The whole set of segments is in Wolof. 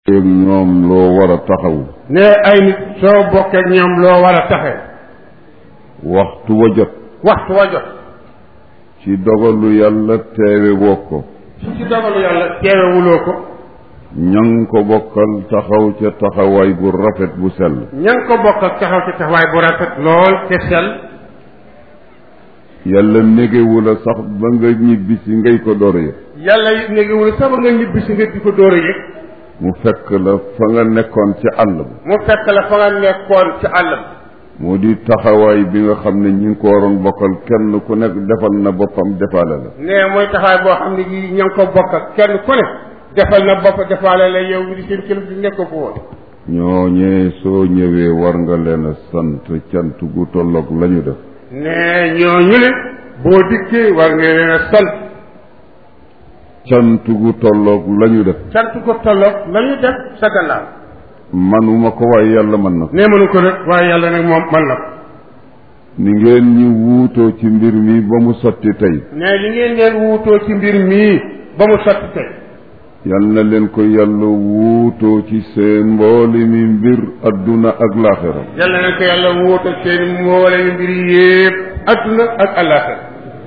ak ñoom loo war a taxaw ne ay nit soo bokkee ak ñoom loo war a taxe waxtu wa jot waxtu wa jot ci dogalu yàlla teewe woo ko su ci dogalu yàlla teewewuloo ko ña nga ko bokkal taxaw ca taxawaay bu rafet bu sell ña nga ko bokk ak taxaw ci taxawaay bu rafet lool te sell yàlla négewu la sax ba nga ñibbi si ngay ko door yëg yàlla it négiwul sax ba nga ñibbi si nga di ko dóor a yëg mu fekk la fa nga nekkoon ci àll ba mu fekk la fa nga nekkoon ci àll bi moo di taxawaay bi nga xam ne ñi ngi ko waroon bokkal kenn ku nekk defal na boppam defaale la ne mooy taxawaay boo xam ne gi ña ngi ko bokk ak kenn ku ne defal na bopp defaale la yow mi di seen kilifa di nekk ko woon ñooñee soo ñëwee war nga leen a sant cant gu tolloog la ñu def ne ñooñu ne boo dikkee war nga leen a sant cant gu tolloog la ñu def sant ko tolloog la ñu def sa gannaaw manuma ko waaye yàlla mën na ko ne mënu ko nag waaye yàlla nag moom man na ko ni ngeen ñu wuutoo ci mbir mi ba mu sotti tey ne li ngeen leen wuutoo ci mbir mii ba mu sotti tey yal na leen ko yàlla wuutoo ci seen mbooli mi mbir adduna ak laaxira yàlla na ko yàlla wuutoo seen mboole yu mbir yépp adduna ak àllaaxira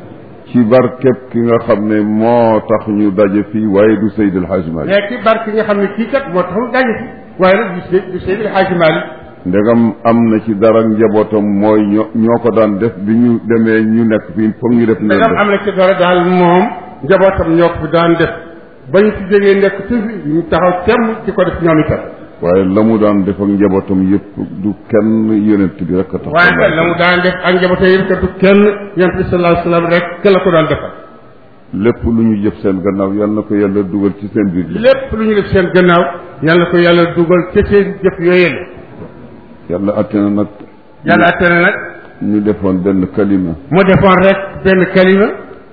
ci barkeb ki nga xam ne moo tax ñu daje fii waaye du Seydi El Hadji Malick mais ci barke nga xam ne kii kat moo taxul daje fi waaye nag du Seydi du Seydi El Hadji Malick ndegam am na ci dara njabootam mooy ñoo ñoo ko daan def bi ñu demee ñu nekk fii foog ñu def ñu ndegam am na ci dara daal moom njabootam ñoo ko fi daan def ba ñu fi jógee nekk tuuti ñu taxaw temm ci ko def ñoom itam waaye la mu daan def ak njabootam yëpp du kenn yonent bi rek a tax waaye nag la mu daan def ak njabootam yëpp kat du kenn yonent bi sallallahu alayhi wa sallam rek ke la ko daan defal lépp lu ñu jëf seen gannaaw yal na ko yàlla dugal ci seen biir lépp lu ñu def seen gannaaw yàlla ko yàlla dugal ca seen jëf yooyu la yàlla atte na nag yàlla atte na nag ñu defoon benn kalima mu defoon rek benn kalima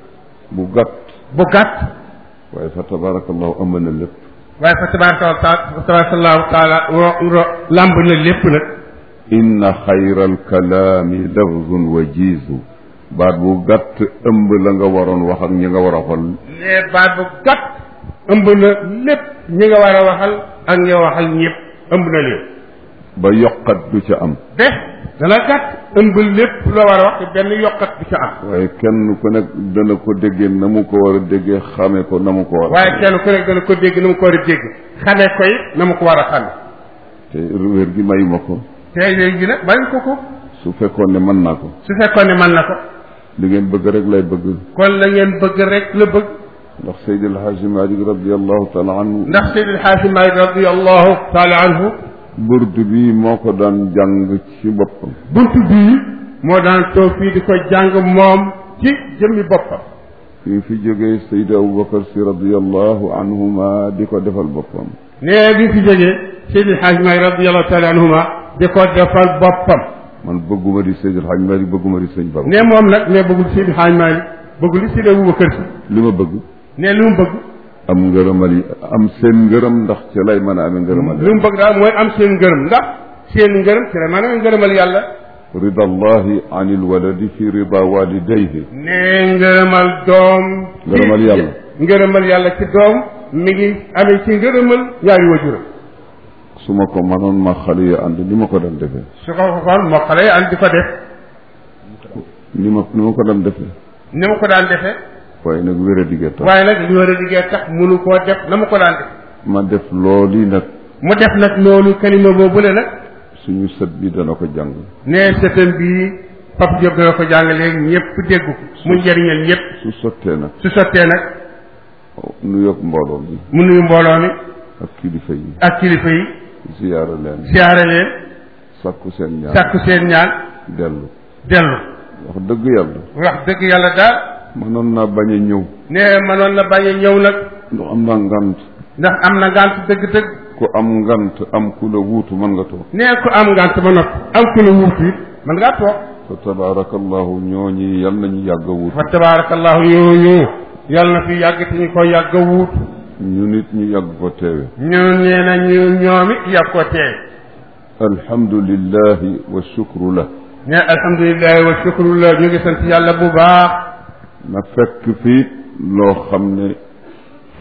bu gàtt bu gàtt waaye fa tabarakallahu am na lépp waaye fa tabaraka taala tabarakallahu taala ro ro làmb na lépp nag inna xayra alkalaami lafzun wajiizu baat bu gàtt ëmb la nga waroon wax ak ñi nga war a xol nee baat bu gàtt ëmb na lépp ñi nga war a waxal ak ñi waxal ñëpp ëmb na lépp ba yokkat du ca am de dana gàtt ëmb lépp loo war a wax te benn yokkat du ca am waaye kenn ku nekk dana ko déggee na mu ko war a déggee xame ko na mu ko war a waaye kenn ku nekk dana ko dégg na mu ko war a dégg xamee ko it na mu ko war a xame te wér gi mayuma ko te léegi nag bañ ko ko su fekkoon ne mën naa ko su fekkoon ne mën na ko li ngeen bëgg rek lay bëgg kon la ngeen bëgg rek la bëgg ndax Seydi El Hadji Malick radiallahu taala anhu ndax Seydi El Hadji Malick radiallahu taala anhu burdu bi moo ko daan jàng ci boppam buntu bii moo daan toog fii di ko jàng moom ci jëmmi boppam fii fi jógee Seydi Aboubacar si radiallahu anhuma di ko defal boppam nee bi fi jógee Seydi El Hadji Malick radiallahu taala anhuma di ko defal boppam man bëgguma di Seydi El Hadji Malick bëgguma di sëñ Baba ne moom nag ne bëggul Seydi El Hadji Malick bëggul li Seydi Aboubacar si li ma bëgg ne li mu bëgg am ngërëmal yi am seen ngërëm ndax ci lay mën a amee ngërëmal li mu bëgg daal mooy am seen ngërëm ndax seen ngërëm ci la maanaam ngërëmal yàlla rida allahi an ilwaladi fi rida walidayhi ne ngërëmal doom ci ngërëmal yàlla ngërëmal yàlla ci doom mi ngi amee ci ngërëmal ñaari wajuram su ma ko mënoon ma xale yi ànd ni ma ko daan defee su ko ko kon moo xale an di ko def ni ma ni ma ko daan defee ni mu ko daan defee waaye nag wér a diggee tax waaye nag li war a liggéey tax munu koo def na mu ko daan def ma def loolu nag mu def nag loolu kalima boobu le nag suñu sët bi dana ko jàng ne sëtam bii Pape Diop dana ko jàng léegi ñëpp dégg ko mu njëriñal ñëpp su sottee nag su sottee nag nu yokk mbooloo mi mu nuyu mbooloo mi ak kilifa yi ak kilifa yi ziyaara leen siyaare leen sàkku seen ñaan sàkku seen ñaan dellu dellu wax dëgg yàlla wax dëgg yàlla daal mënoon naa bañ a ñëw ne mënoon na bañ a ñëw nag ndax am naa ngant ndax am na ngant dëgg-dëgg ku am ngant am ku la wuutu mën nga toog nee ku am ngant ba noppi am ku la wuutu it mën ngaa toog fa tabaarakallahu ñooñi yal nañu yàgg a wuutu fa tabaarakallahu ñooñu yàlla na fi yàgg te ñu ko yàgg a wuutu ñu nit ñu yàgg ko teewe ñu nee na ñu ñoom it yàgg ko teew alhamdulillahi wa shukru la ne alhamdulilahi wa shukrullah ñu ngi sant yàlla bu baax na fekk fii loo xam ne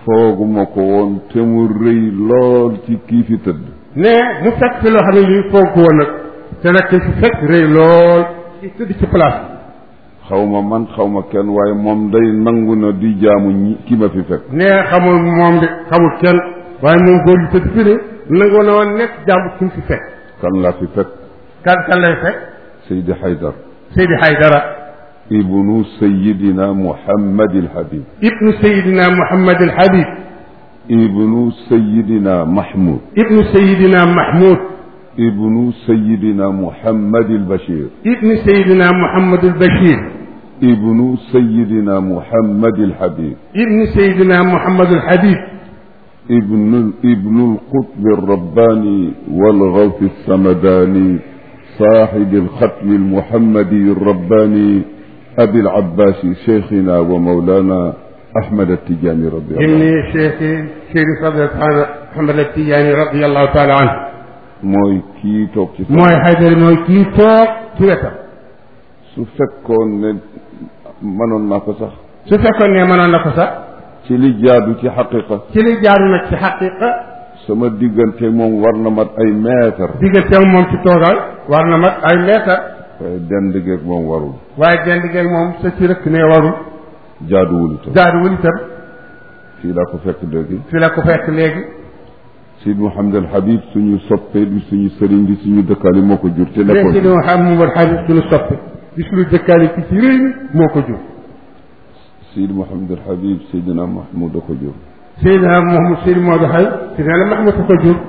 fooguma ko woon te mu rëy lool ci kii fi tëdd ne mu fekk fi loo xam ne lii foog ko woon nag te nag ki fi fekk rëy lool ci tëdd ci place xaw ma man xaw ma kenn waaye moom day nangu na di jaamu ñi ki ma fi fekk ne xamul moom de xamul kenn waaye moom góor gi tëdd fi ne nangoo na woon nekk jàmm ki mu fi fekk kan laa fi fekk kan kan lay fekk Seydi Haydar Seydi Haydara ibnu sayidina Muhammad al Habib ibnu Seydina Muhammad al Habib ibnu sayidina Mahmoud ibnu Seydina Mahmoud ibnu sayidina Muhammad al Bachir ibnu Seydina Muhammad al Bachir ibnu sayidina Muhammad al Habib ibnu Seydina Muhammad al Habib ابن ابن القطب الرباني والغوث السمداني صاحب الختم المحمدي الرباني أبي العباس شيخنا ومولانا أحمد التجاني رضي الله عنه ابن شيخ شريف رضي الله عنه محمد التيجاني رضي الله تعالى عنه mooy kii toog ci mooy Haydara mooy kii toog ci wetam su fekkoon ne mënoon naa ko sax su fekkoon ne mënoon na ko sax ci li jaadu ci xaqiqa ci li jaaru nag ci xaqiqa sama diggante moom war na mat ay mètre digganteem moom ci toogaay war na mat ay meetar waaye dend geeg moom warul waaye dend geeg moom sa ci rëkk ne warul jaaduwul itam jaaduwul itam fii laa ko fekk léegi fi la ko fekk léegi Sidi Mouhamed El Habib suñu soppee di suñu sëriñ di suñu dëkkaale moo ko jur te léegi nekkoon si xam mu war xaalis suñu soppe di suñu dëkkaale ci ci réew mi moo ko jur Sidi Mouhamed El Habib Seydina Mahmoud a ko jur Seydina Mouhamed Seydi Maodo xay Seydina la Mahmoud a ko jur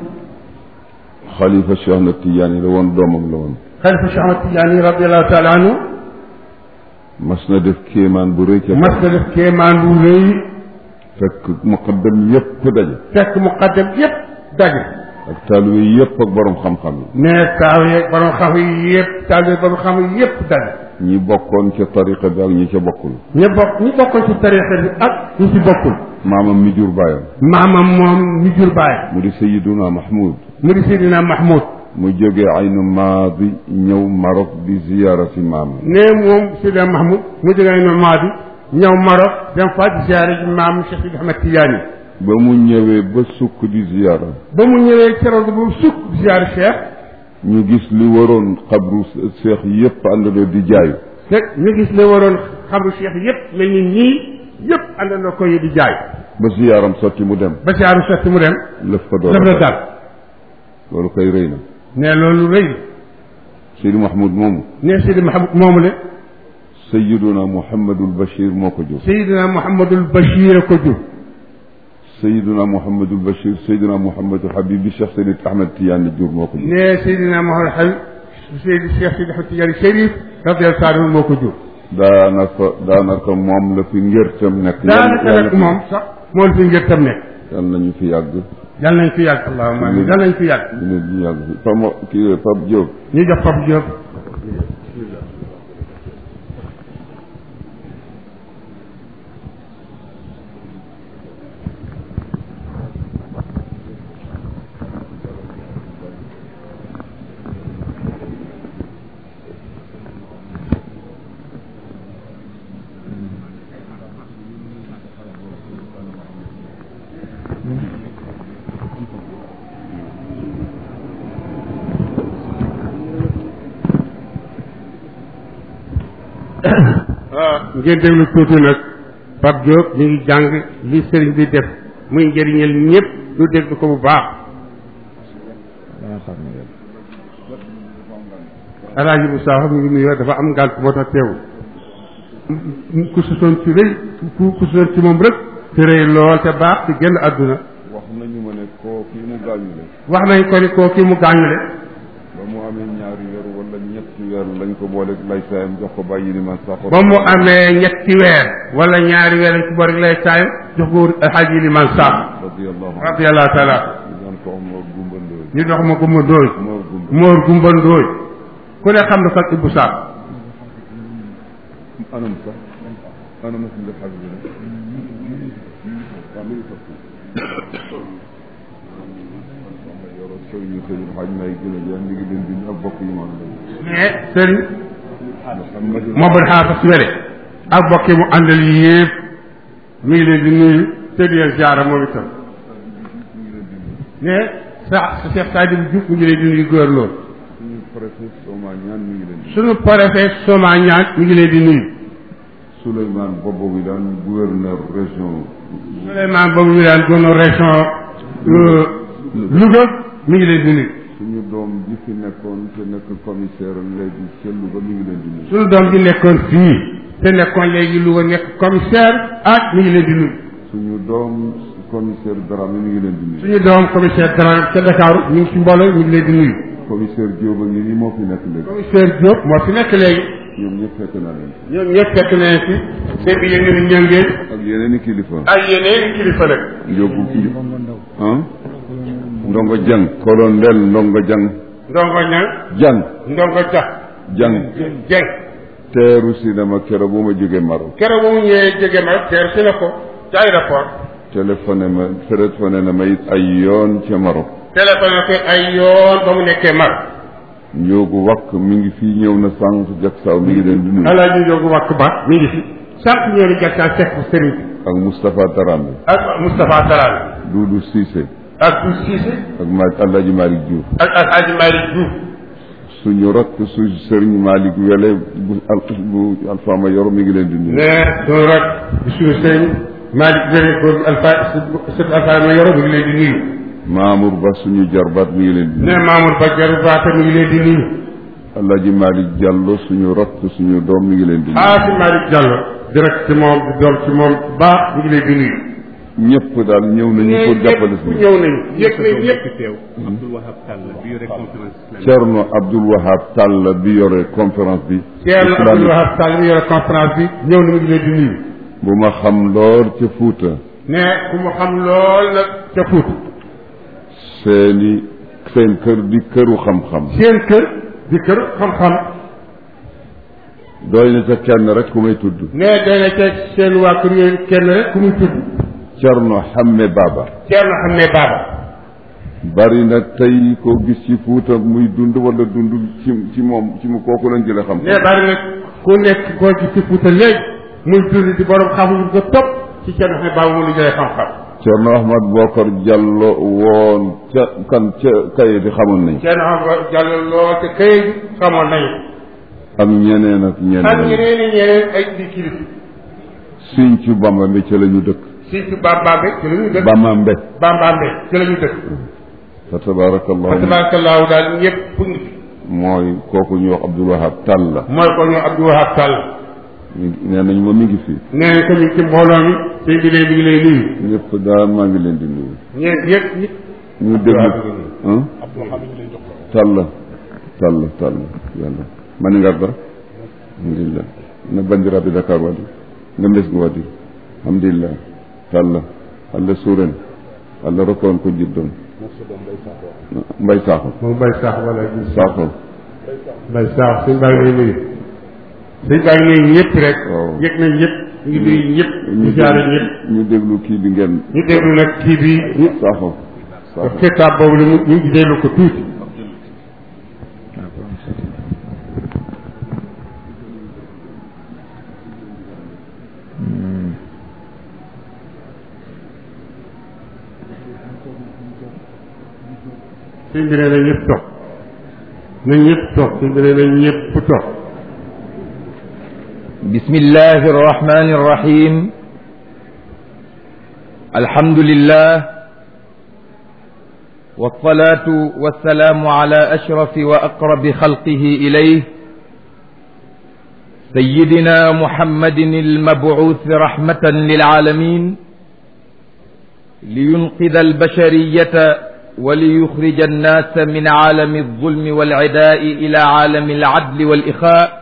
xalifa Cheikh Ahmed Tidiane la woon doomam la woon xalifa Cheikh Ahmad Tidiane radiallahu taala anhu mas na def kéemaan bu rëy ca mas na def kéemaan bu rëy fekk muqaddam yépp daje fekk muqaddam yépp daje ak taalibe yépp ak borom xam-xam yi ne taaw yeeg borom xam yi yépp taaw yeeg borom xam yi yépp daje ñi bokkoon ca tariqa bi ak ñi ca bokkul ñu bokk ñi bokkoon ci tarixa bi ak ñi ci bokkul maamam mi jur baayam maamam moom mi jur baay mu di Sayyiduna Mahmoud mu di Seydina Mahmoud mu jógee aynu maadi ñëw Maroc di ziyaara si maamam ne moom Seydina Mahmoud mu jógee no Maadi ñëw Maroc dem fa di ziyaare ji maam Cheikh Sidi Ahmed Tidiane ba mu ñëwee ba sukk di ziyaara ba mu ñëwee keroog ba mu sukk di ziyaare Cheikh ñu gis li waroon xabru seex yépp àndandoo di jaay fekk ñu gis ne waroon xabru Cheikh yépp mel ni nii yépp àndandoo ko yi di jaay ba ziyaaram sotti mu dem ba ziyaaru sotti mu dem lëf ko door daf la a dal loolu koy rëy na ne loolu rëy Seydi Mahmoud moomu ne Seydi Mahmoud moomu le Sayyiduna Muhammadul Bachir moo ko jur Seydina Mouhamadul Bachir ko jur Sayyiduna Muhammadul Bachir Sayyiduna Muhammadul Habib bi Cheikh Seydi Ahmed Tidiane jur moo ko jur ne Seydina Mouhamad Habib Seydi Cheikh Sidi Ahmed Tidiane Chérif radiyallahu taala anhu moo ko jur daanaka daanaka moom la fi ngërtam nekk daanaka nag moom sax moo la fi ngir tam nekk yal nañu fi yàgg yal nañ fi yàgg allahumma amin yal nañ fi yàgg ñu ne ñu yàgg fi Pamo kii Pape Diop ñu jox Pape Diop ngeen déglu tuuti nag Pape Diop ñu ngi jàng li sëriñ bi def muy njëriñal ñëpp lu dégg ko bu baax alaaji bu saax mi ngi nuyoo dafa am ngànt moo tax teewul ku susoon ci rëy ku ku susoon ci moom rek te rëy lool te baax te génn àdduna wax nañu ma ne koo kii mu gaañule wax nañ ko ni koo kii mu gaañule ba mu amee ñaari weer wala ñetti weer lañ ko boole lay saayam jox ko bàyyi ni man sax ba mu amee ñetti weer wala ñaari weer lañ ci boole lay taay jox ko alxaaji liman saax radiyallahu anhu radiyallahu taala ñu daan ko Mor Gumba Ndooy ñu dox ma gumba ndóoy Mor Gumba moor gumba ndóoy ku ne xam na ko Ibou Sarr anam sax anam si nga xam ne waaw mi ngi toog yoro sëriñu sëriñ xaj may gën a jeex mi ngi leen di ak bokk yi man lañu mais sëriñ Muhammadul Mouhamed Xaafas Wele ak bokki mu àndal yëpp mi ngi leen di nuyu te di leen ziara moom itam ne sa Cheikh Sadibou Diouf mu ngi leen di nuyu góor lool suñu préfet Soma ñaan mi ngi leen di sunu préfet Soma ñaan mi ngi leen di nuyu Souleymane Bobo bi daan gouverneur région Souleymane boobu ñu daan doon région Louga mi ngi leen di nuyu suñu doom ji fi nekkoon te nekk commissaire léegi ca Louga mi ngi leen di nuyu sunu doom bi nekkoon fii te nekkoon léegi Louga nekk commissaire ak mi ngi leen di nuyu suñu doom commissaire Dramé mi ngi leen di nuyu suñu doom commissaire Dramé ca Dakar ñu ngi ci mbooloo ñu ngi leen di nuyu commissaire Diop a ngi nii moo fi nekk léegi commissaire Diop moo fi nekk léegi ñoom ñëpp fekk naa leen ñoom ñëpp fekk nañ fi seen bi yëngu ni ñëngeen ak yeneen i kilifa ay yeneen kilifa nag Njóobu ah Ndongo Jang colonel Ndongo Jang ndongo ñang Jang ndongo jax Jang jeng teeru cinéma kero bu ma jógee Maroc keroog bu mu ñëwee jege ma teer si na ko ca aéroport téléphoné ma téléphoné na ma it ay yoon ca Maroc téléphone ko ay yoon ba mu nekkee mar Njóogu wakk mi ngi fii ñëw na sànq jak saw mi ngi leen di nuyu alaaji Njogu Wàkk Ba mi ngi fi sànq ñëw ni gàttaa sekk sëriñ bi ak Moustapha Darame ak Moustapha Daraame Doudou Cissé ak du Cissé ak ma Alaaji Malick Diouf ak Alaaji Malick Diouf suñu rakk su sëriñ Malick Wele bu al bu Alfama Yoro mi ngi leen di nuyu ne sunu rak di suñu sëriñ Malick Wele góor alpha sët alpha ma yoro mi ngi leen di nuyu Mamour Ba suñu jarbaat mi ngi leen di ne nuyu Mamour Ba Jaru Baata mi ngi leen di nuyu Alaaji Malick Diallo suñu rakk suñu doom mi ngi leen di nuyu xaasi Malick Diallo direct ci moom di doom ci moom baax mi ngi leen di nuyu ñëpp daal ñëw nañu pour jàppale ñëpp si ñëw nañu yëg nañ ñëpp teew Abdoul Wahab Tall bi yore conférence islamique Thierno Abdoul Wahab Tall bi yore conférence bi Thierno islamique Abdoul Wahab Sall mi yore conférence bi ñëw na mi ngi leen di nuyu bu ma xam lool ca Fuuta ne ku mu xam lool nag ca Fuuta seeni seen kër di këru xam-xam seen kër di kër xam-xam doy na ca kenn rek ku may tudd ne dana ca seen waa kër yooyu kenn rek ku muy tudd Thierno Hamme Baba Thierno xam ne baaba bari na tey koo gis ci Fuuta muy dund wala dund ci ci moom ci mu kooku lañ jële xam ne bari nag ku nekk koo ci ci Fuuta léegi muy dund di borom xam-xam ko topp ci Thierno xam ne baaba mu lu jëlee xam-xam Thierno Ahmad Bokar Diallo woon ca kan ca kaye bi xamoon nañ Thierno xam Diallo lool te këyit bi xamoon nañu ak ñeneen ak ak ñeneen ñeneen i ñeneen ay di kilifa siñ ci Bamba bi ci la ñu dëkk si ci Bambambe ci la ñu dëkk Bamba Mbe Bambambe ci la ñu dëkk fa tabarakallahu tabarakallahu daal ñëpp ngi fi mooy kooku ñu wax Abdoul Wahab Tall la mooy ko ñoo Abdou Wahab Sall mi nee nañ ma mi ngi fi nee nañ ko ñu ci mbooloo mi sëñ bi lee bi ngi lay nuyu ñëpp daal maa ngi leen di nuyu ñeent yëpp ñi ñu déglu ah Tall Tall Tall yàlla mani ngarda alhamdulillah no bandiraɓe dakar waɗi no lesgu waɗi alhamdulillah Tall Allah suuren Allah rokka on ko jiddon mbay saaxo moom Mbaye Sakh wala gis saaxo Mbaye Sakh sëñ baa ngi lay nuyu sëñ baa ngi nuyu ñëpp rek waaw. yëg nañ ñëpp ñu ngi nuyu ñëpp ñu jaare ñëpp ñu déglu kii bi ngeen ñu déglu nag kii bi ñu saaxo saaxo xitaab boobu la mu ñu ngi déglu ko tuuti sëñ bi nee na ñëpp toog na ñëpp toog sëñ bi nee na ñëpp toog بسم الله الرحمن الرحيم الحمد لله والصلاة والسلام على أشرف وأقرب خلقه إليه سيدنا محمد المبعوث رحمة للعالمين لينقذ البشرية وليخرج الناس من عالم الظلم والعداء إلى عالم العدل والإخاء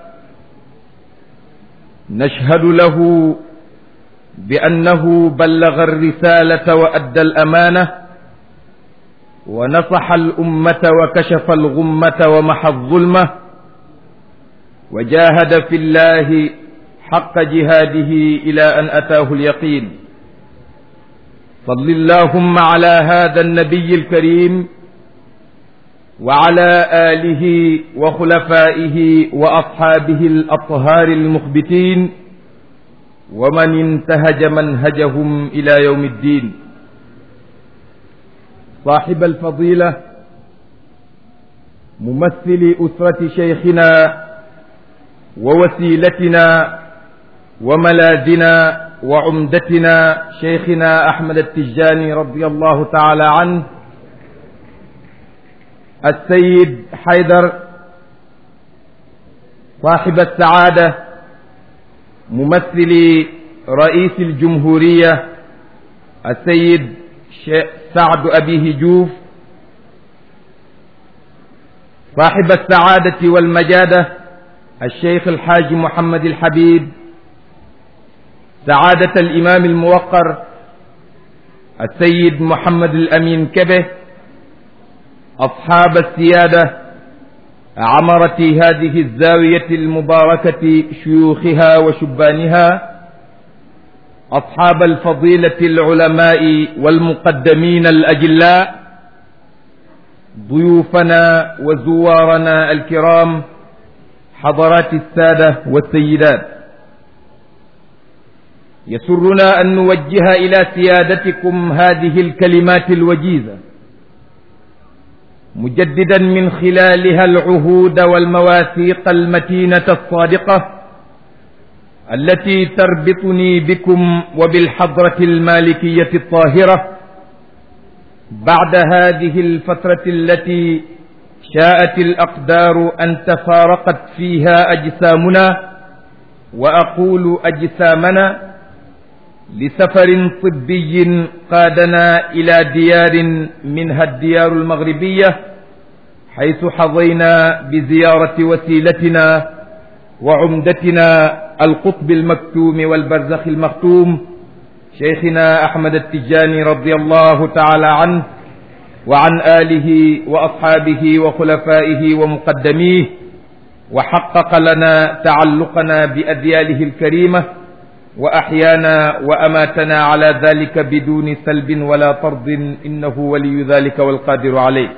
نشهد له بأنه بلغ الرسالة وأدى الأمانة ونصح الأمة وكشف الغمة ومحى الظلمة وجاهد في الله حق جهاده إلى أن أتاه اليقين صل اللهم على هذا النبي الكريم وعلى آله وخلفائه وأصحابه الأطهار المخبتين ومن انتهج منهجهم إلى يوم الدين صاحب الفضيلة ممثل أسرة شيخنا ووسيلتنا وملاذنا وعمدتنا شيخنا أحمد التجاني رضي الله تعالى عنه السيد حيدر صاحب السعادة ممثل رئيس الجمهورية السيد سعد أبي هجوف صاحب السعادة والمجادة الشيخ الحاج محمد الحبيب سعادة الإمام الموقر السيد محمد الأمين كبه أصحاب السيادة عمرة هذه الزاوية المباركة شيوخها وشبانها أصحاب الفضيلة العلماء والمقدمين الأجلاء ضيوفنا وزوارنا الكرام حضرات السادة والسيدات يسرنا أن نوجه إلى سيادتكم هذه الكلمات الوجيزة مجددا من خلالها العهود والمواثيق المتينة الصادقة التي تربطني بكم وبالحضرة المالكية الطاهرة بعد هذه الفترة التي شاءت الأقدار أن تفارقت فيها أجسامنا وأقول أجسامنا لسفر طبي قادنا إلى ديار منها الديار المغربية حيث حظينا بزيارة وسيلتنا وعمدتنا القطب المكتوم والبرزخ المختوم شيخنا أحمد التجاني رضي الله تعالى عنه وعن آله وأصحابه وخلفائه ومقدميه وحقق لنا تعلقنا بأدياله الكريمة وأحيانا وأماتنا على ذلك بدون سلب ولا طرد إنه ولي ذلك والقادر عليه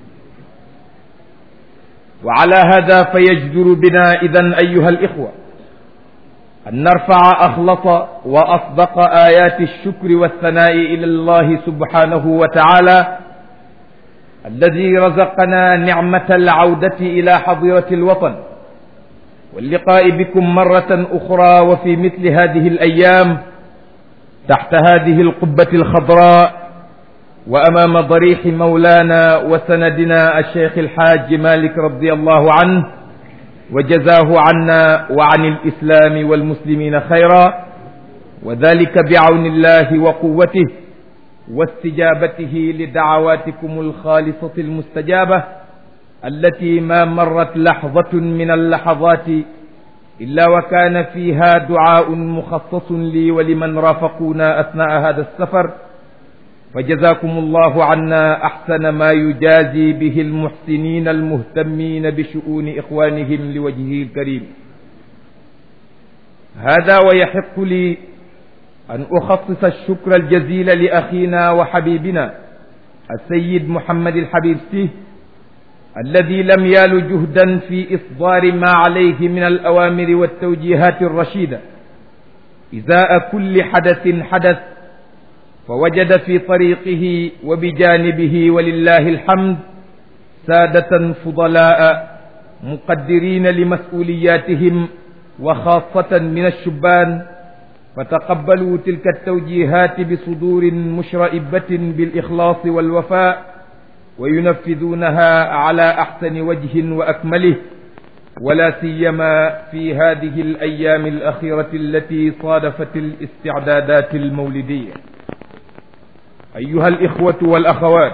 وعلى هذا فيجدر بنا إذا أيها الإخوة أن نرفع أخلص وأصدق آيات الشكر والثناء إلى الله سبحانه وتعالى الذي رزقنا نعمة العودة إلى حظيرة الوطن واللقاء بكم مرة أخرى وفي مثل هذه الأيام تحت هذه القبة الخضراء وأمام ضريح مولانا وسندنا الشيخ الحاج مالك رضي الله عنه وجزاه عنا وعن الإسلام والمسلمين خيرا وذلك بعون الله وقوته واستجابته لدعواتكم الخالصة المستجابة التي ما مرت لحظة من اللحظات إلا وكان فيها دعاء مخصص لي ولمن رافقونا أثناء هذا السفر فجزاكم الله عنا أحسن ما يجازي به المحسنين المهتمين بشؤون إخوانهم لوجهه الكريم هذا ويحق لي أن أخصص الشكر الجزيل لأخينا وحبيبنا السيد محمد الحبيب سيه الذي لم يال جهدا في إصدار ما عليه من الأوامر والتوجيهات الرشيدة إزاء كل حدث حدث فوجد في طريقه وبجانبه ولله الحمد سادة فضلاء مقدرين لمسؤولياتهم وخاصة من الشبان فتقبلوا تلك التوجيهات بصدور مشرئبة بالإخلاص والوفاء وينفذونها على أحسن وجه وأكمله ولا سيما في هذه الأيام الأخيرة التي صادفت الاستعدادات المولدية أيها الإخوة والأخوات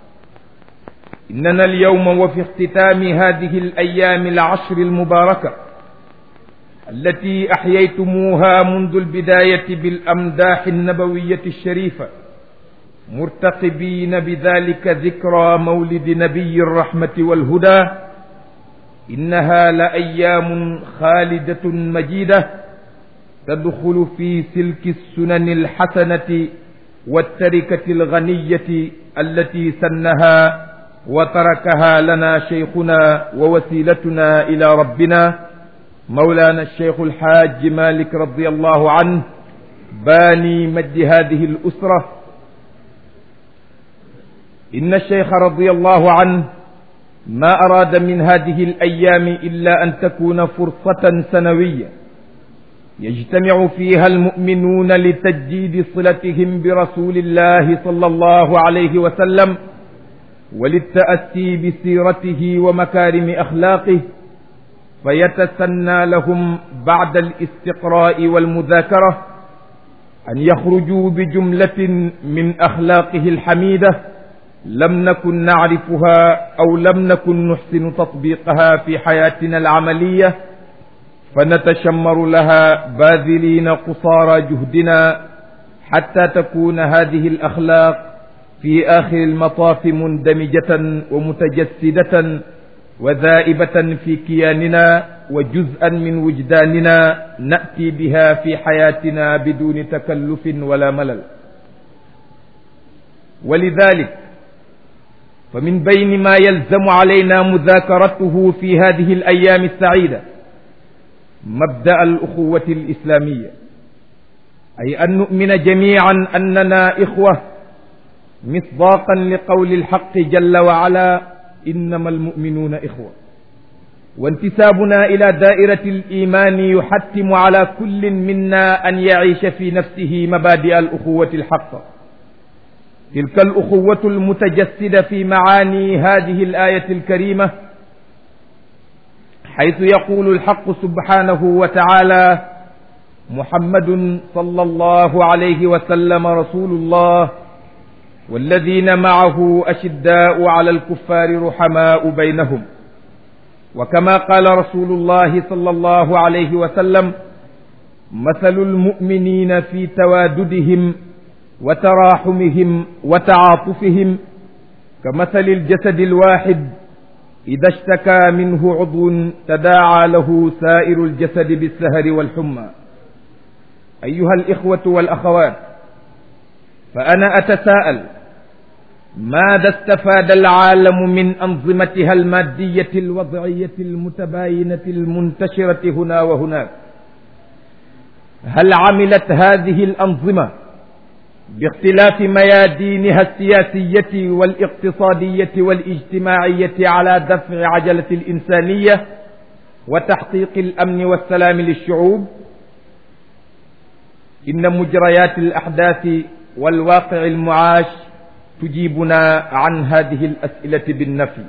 إننا اليوم وفي اختتام هذه الأيام العشر المباركة التي أحييتموها منذ البداية بالأمداح النبوية الشريفة مرتقبين بذلك ذكرى مولد نبي الرحمة والهدى إنها لأيام خالدة مجيدة تدخل في سلك السنن الحسنة والتركة الغنية التي سنها وتركها لنا شيخنا ووسيلتنا إلى ربنا مولانا الشيخ الحاج مالك رضي الله عنه باني مجد هذه الأسرة إن الشيخ رضي الله عنه ما أراد من هذه الأيام إلا أن تكون فرصة سنوية يجتمع فيها المؤمنون لتجديد صلتهم برسول الله صلى الله عليه وسلم وللتأسي بسيرته ومكارم أخلاقه فيتسنى لهم بعد الاستقراء والمذاكرة أن يخرجوا بجملة من أخلاقه الحميدة لم نكن نعرفها أو لم نكن نحسن تطبيقها في حياتنا العملية فنتشمر لها باذلين قصارى جهدنا حتى تكون هذه الأخلاق في آخر المطاف مندمجة ومتجسدة وذائبة في كياننا وجزءا من وجداننا نأتي بها في حياتنا بدون تكلف ولا ملل ولذلك فمن بين ما يلزم علينا مذاكرته في هذه الأيام السعيدة مبدأ الأخوة الإسلامية أي أن نؤمن جميعا أننا إخوة مصداقا لقول الحق جل وعلا إنما المؤمنون إخوة وانتسابنا إلى دائرة الإيمان يحتم على كل منا أن يعيش في نفسه مبادئ الأخوة الحقة تلك الأخوة المتجسدة في معاني هذه الآية الكريمة حيث يقول الحق سبحانه وتعالى محمد صلى الله عليه وسلم رسول الله والذين معه أشداء على الكفار رحماء بينهم وكما قال رسول الله صلى الله عليه وسلم مثل المؤمنين في تواددهم وتراحمهم وتعاطفهم كمثل الجسد الواحد إذا اشتكى منه عضو تداعى له سائر الجسد بالسهر والحمى أيها الإخوة والأخوات فأنا أتساءل ماذا استفاد العالم من أنظمتها المادية الوضعية المتباينة المنتشرة هنا وهناك هل عملت هذه الأنظمة باختلاف ميادينها السياسية والاقتصادية والاجتماعية على دفع عجلة الإنسانية وتحقيق الأمن والسلام للشعوب إن مجريات الأحداث والواقع المعاش تجيبنا عن هذه الأسئلة بالنفي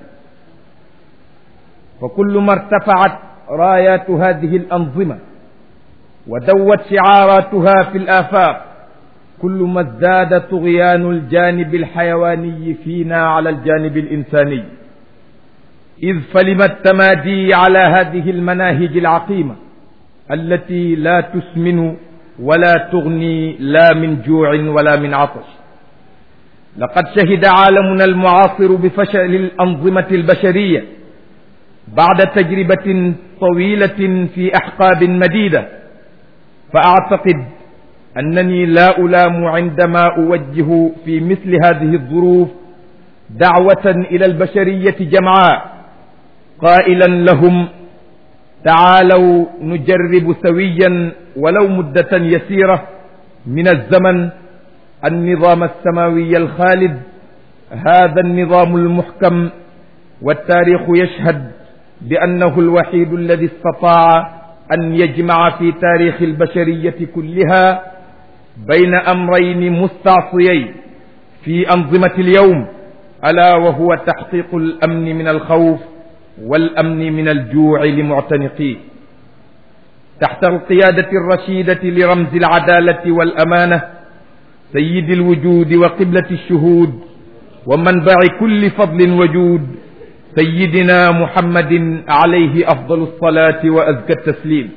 فكل ما ارتفعت رايات هذه الأنظمة ودوت شعاراتها في الآفاق كل ما ازداد طغيان الجانب الحيواني فينا على الجانب الإنساني إذ فلم التمادي على هذه المناهج العقيمة التي لا تسمن ولا تغني لا من جوع ولا من عطش لقد شهد عالمنا المعاصر بفشل الأنظمة البشرية بعد تجربة طويلة في أحقاب مديدة فأعتقد أنني لا ألام عندما أوجه في مثل هذه الظروف دعوة إلى البشرية جمعاء قائلا لهم تعالوا نجرب سويا ولو مدة يسيرة من الزمن النظام السماوي الخالد هذا النظام المحكم والتاريخ يشهد بأنه الوحيد الذي استطاع أن يجمع في تاريخ البشرية كلها بين أمرين مستعصيين في أنظمة اليوم ألا وهو تحقيق الأمن من الخوف والأمن من الجوع لمعتنقيه تحت القيادة الرشيدة لرمز العدالة والأمانة سيد الوجود وقبلة الشهود ومنبع كل فضل وجود سيدنا محمد عليه أفضل الصلاة وأزكى التسليم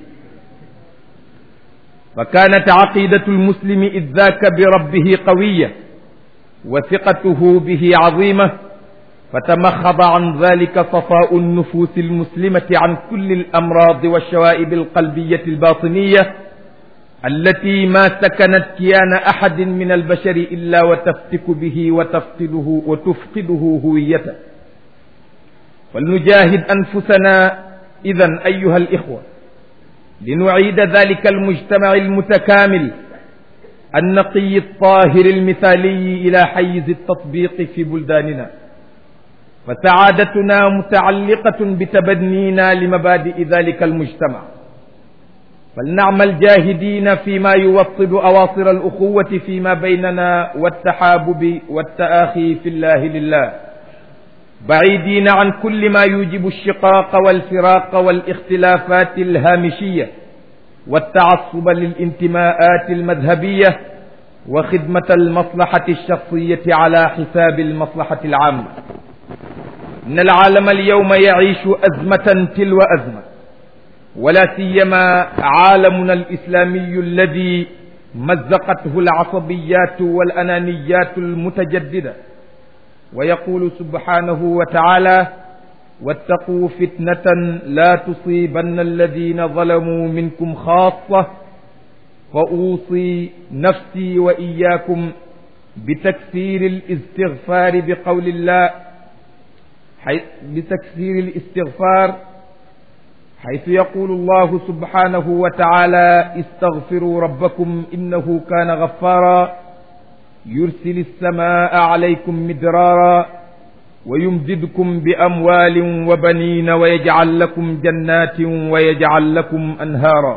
فكانت عقيدة المسلم إذ ذاك بربه قوية وثقته به عظيمة فتمخض عن ذلك صفاء النفوس المسلمة عن كل الأمراض والشوائب القلبية الباطنية التي ما سكنت كيان أحد من البشر إلا وتفتك به وتفقده وتفقده هويته فلنجاهد أنفسنا إذا أيها الإخوة لنعيد ذلك المجتمع المتكامل النقي الطاهر المثالي إلى حيز التطبيق في بلداننا فسعادتنا متعلقة بتبنينا لمبادئ ذلك المجتمع فلنعمل جاهدين فيما يوطد أواصر الأخوة فيما بيننا والتحابب والتآخي في الله لله بعيدين عن كل ما يوجب الشقاق والفراق والاختلافات الهامشية والتعصب للانتماءات المذهبية وخدمة المصلحة الشخصية على حساب المصلحة العامة إن العالم اليوم يعيش أزمة تلو أزمة ولا سيما عالمنا الإسلامي الذي مزقته العصبيات والأنانيات المتجددة ويقول سبحانه وتعالى واتقوا فتنة لا تصيبن الذين ظلموا منكم خاصة فأوصي نفسي وإياكم بتكثير الاستغفار بقول الله بتكثير الاستغفار حيث يقول الله سبحانه وتعالى استغفروا ربكم إنه كان غفارا يرسل السماء عليكم مدرارا ويمددكم بأموال وبنين ويجعل لكم جنات ويجعل لكم أنهارا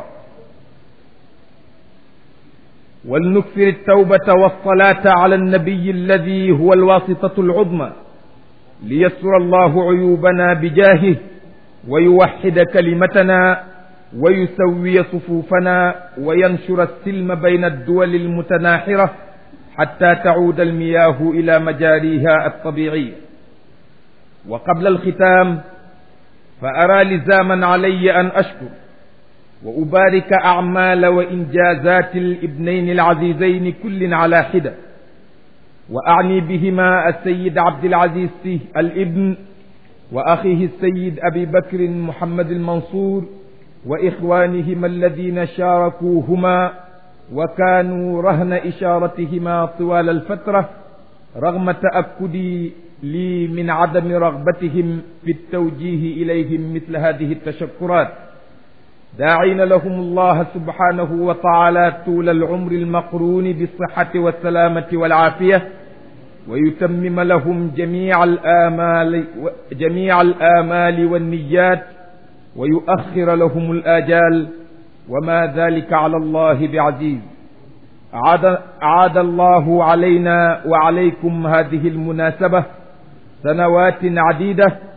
ولنكثر التوبة والصلاة على النبي الذي هو الواسطة العظمى ليسر الله عيوبنا بجاهه ويوحد كلمتنا ويسوي صفوفنا وينشر السلم بين الدول المتناحرة حتى تعود المياه إلى مجاريها الطبيعية وقبل الختام فأرى لزاما علي أن أشكر وأبارك أعمال وإنجازات الابنين العزيزين كل على حدة وأعني بهما السيد عبد العزيز سيه الابن وأخيه السيد أبي بكر محمد المنصور وإخوانهما الذين شاركوهما وكانوا رهن إشارتهما طوال الفترة رغم تأكدي لي من عدم رغبتهم في التوجيه إليهم مثل هذه التشكرات داعين لهم الله سبحانه وتعالى طول العمر المقرون بالصحة والسلامة والعافية ويتمم لهم جميع الآمال جميع الآمال والنيات ويؤخر لهم الآجال وما ذلك على الله بعزيز عاد, عاد الله علينا وعليكم هذه المناسبة سنوات عديدة